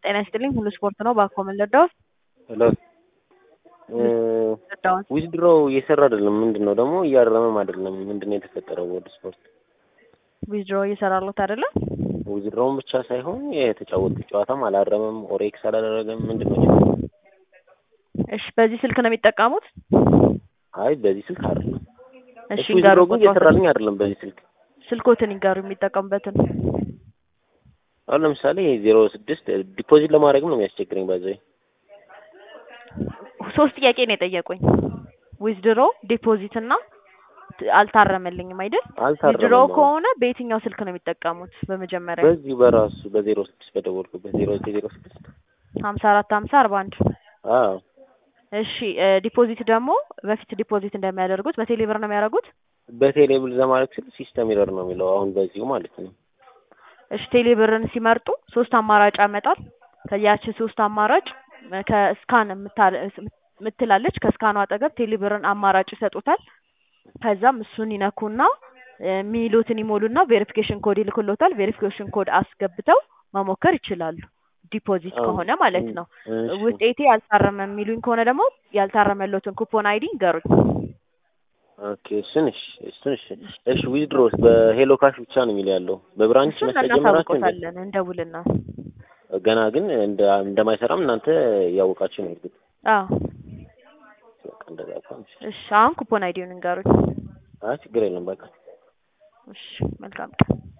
ጤና ይስጥልኝ ሁሉ ስፖርት ነው። ባኮ ምን ልርዳዎት? ሄሎ ልርዳዎት? ዊዝድሮ እየሰራ አይደለም። ምንድን ነው ደግሞ እያረመም አይደለም። ምንድን ነው የተፈጠረው? ወደ ስፖርት ዊዝድሮ እየሰራሉት አይደለም? ዊዝድሮውን ብቻ ሳይሆን የተጫወቱት ጨዋታም አላረመም፣ ኦሬክስ አላደረገም። ምንድን ነው? እሺ በዚህ ስልክ ነው የሚጠቀሙት? አይ በዚህ ስልክ አይደለም። እሺ እሺ ዊዝድሮ ይንገሩ ግን እየሰራልኝ አይደለም በዚህ ስልክ። ስልኮትን ይንገሩ የሚጠቀሙበትን። አሁን ለምሳሌ ዜሮ ስድስት ዲፖዚት ለማድረግም ነው የሚያስቸግረኝ። ባዘይ ሶስት ጥያቄ ነው የጠየቁኝ። ዊዝድሮ ዲፖዚት እና ት- አልታረመልኝም አይደል? አልታረመም። ዊዝድሮ አሁን ከሆነ በየትኛው ስልክ ነው የሚጠቀሙት? በመጀመሪያ በዚህ በራሱ በዜሮ ስድስት በደወልኩበት ዜሮ ዘጠኝ ዜሮ ስድስት ሀምሳ አራት ሀምሳ አርባ አንድ አዎ እሺ እ ዲፖዚት ደግሞ በፊት ዲፖዚት እንደሚያደርጉት በቴሌ ብር ነው የሚያደርጉት? በቴሌብል ለማድረግ ስል ሲስተም ኤረር ነው የሚለው አሁን በዚሁ ማለት ነው። እሺ ቴሌ ብርን ሲመርጡ ሶስት አማራጭ ያመጣል። ከያቺ ሶስት አማራጭ እ ከስካን የምታ- የምትላለች ከስካኑ አጠገብ ቴሌ ብርን አማራጭ ይሰጡታል። ከዛም እሱን ይነኩና እ የሚሉትን ይሞሉና ቬሪፊኬሽን ኮድ ይልክሎታል። ቬሪፊኬሽን ኮድ አስገብተው መሞከር ይችላሉ። ዲፖዚት አዎ። ከሆነ ማለት ነው። እሺ። ውጤቴ ያልታረመ የሚሉኝ ከሆነ ደግሞ ያልታረመለትን ኩፖን አይዲ ንገሩኝ። ኦኬ እሱን እሺ እሱን እሺ እሺ ዊዝድሮስ በሄሎ ካሽ ብቻ ነው የሚል ያለው በብራንች እሱን መስጠት ጀመራችሁ እንዴ? እናሳውቆታለን እንደውልና። ገና ግን እንደ እንደማይሰራም እናንተ ያወቃችሁ ነው እርግጥ አዎ በቃ እንደዛ ከሆነ እሺ። እሺ አሁን ኩፖን አይዲውን ንገሩኝ። አይ ችግር የለም በቃ እሺ መልካም ቀን።